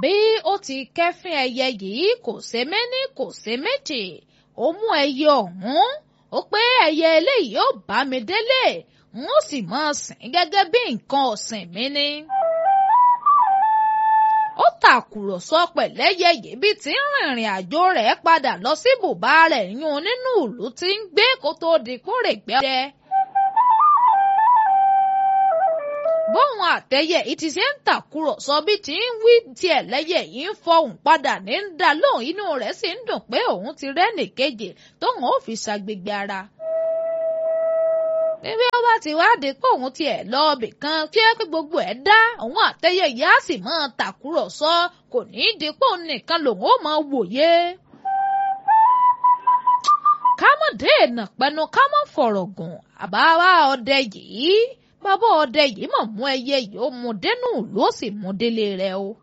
bí ó ti kẹ́fín ẹyẹ yìí kò ṣe méní kò ṣe méjì ó mú ẹyẹ ọ̀hún ó pé ẹyẹ eléyìí ó bá mi délé n ó sì máa sìn gẹ́gẹ́ bí nǹkan ọ̀sìn mi ni. ó tàkùrọ̀sọ pẹ̀lẹ́yẹ yìí bí ti ń rìnrìn àjò rẹ̀ padà lọ sí bùbá rẹ̀ yún nínú ìlú tí ń gbé kó tó di kórègbé ọdẹ. bóun àtẹyẹ yìí ti ṣe ń tàkùrọ̀sọ bí ti ń wí tiẹ̀ lẹ́yẹ yìí ń fọhùn padà ní ń dá lóhùn inú rẹ̀ sì ń dùn pé òun ti rẹ́nì kejì tóun ó fi ṣàgbègbè ara. níbi ó bá ti wádìí pé òun tiẹ̀ lọ ibì kan kí ẹ pé gbogbo ẹ̀ dá òun àtẹyẹ yìí á sì máa tàkùrọ̀sọ kò ní í di pé òun nìkan lòun ó máa wòye. ká mọ̀ dé èèyàn pẹnu ká mọ̀ fọ̀rọ̀ gùn àbáwá ọdẹ yìí bàbá ọdẹ yìí mọ̀ mú ẹyẹ yìí ó mú dénú ló sì mú délé rẹ̀ o.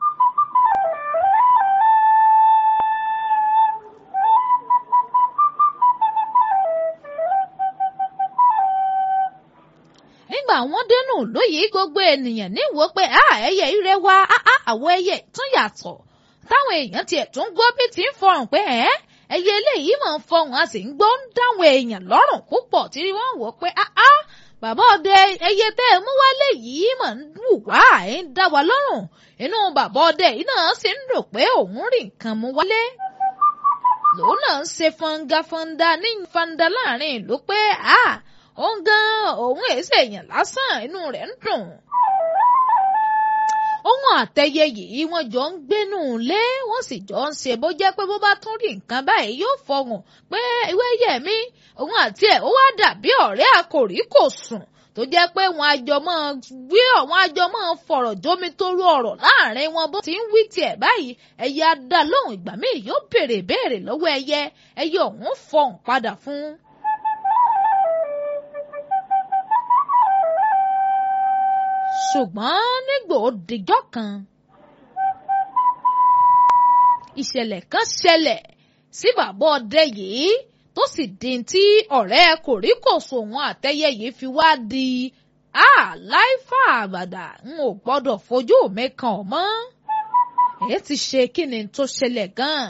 nígbà wọn dénú lóyè gbogbo ènìyàn níwò pé ẹyẹ ire wa àwọn ẹyẹ tún yàtọ̀ táwọn èèyàn tiẹ̀ tún gbọ́ bí ti ń fọhùn pé ẹyẹ eléyìí máa ń fọhùn a sì ń gbọ́ ń dáwọn èèyàn lọ́rùn púpọ̀ tí wọ́n wò pé bàbá ọdẹ ẹyẹ tẹ́ ẹ mú wálé yìí mà ń wù wá ẹ ń dá wa lọ́rùn inú bàbá ọdẹ yìí náà sì ń rò pé òun rí nǹkan mú wálé lòun náà ń ṣe fọngafọnda ní fanda láàrin ìlú pé a òun gan òun èsì èèyàn lásán inú rẹ̀ ń dùn ohun àtẹyẹ yìí wọ́n jọ ń gbénú lé wọ́n sì jọ ń ṣe bó jẹ́ pé bó bá tún rí nǹkan báyìí yóò fọhùn pé ìwé yẹ mí òun àti ẹ̀ ó wá dàbí ọ̀rẹ́ àkòrí kò sùn tó jẹ́ pé wọn àjọ máa gbé àwọn àjọ máa fọ̀rọ̀ jómi torú ọ̀rọ̀ láàrin wọn bó ti ń wí tiẹ̀ báyìí ẹyẹ adá lóhùn ìgbà míì yóò béèrè béèrè lọ́wọ́ ẹyẹ ẹyẹ ọ̀hún fọhùn padà fún un. ṣùgbọ́n nígbà ó dijọ́ kan ìṣẹ̀lẹ̀ kan ṣẹlẹ̀ sí bàbá ọdẹ yìí tó sì di tí ọ̀rẹ́ kòríkòsò wọn àtẹyẹ yìí fi wá di láìfà àbàdà n ò gbọ́dọ̀ fojú mi kàn ọ́ mọ́ èyí ti ṣe kí ni tó ṣẹlẹ̀ gan-an.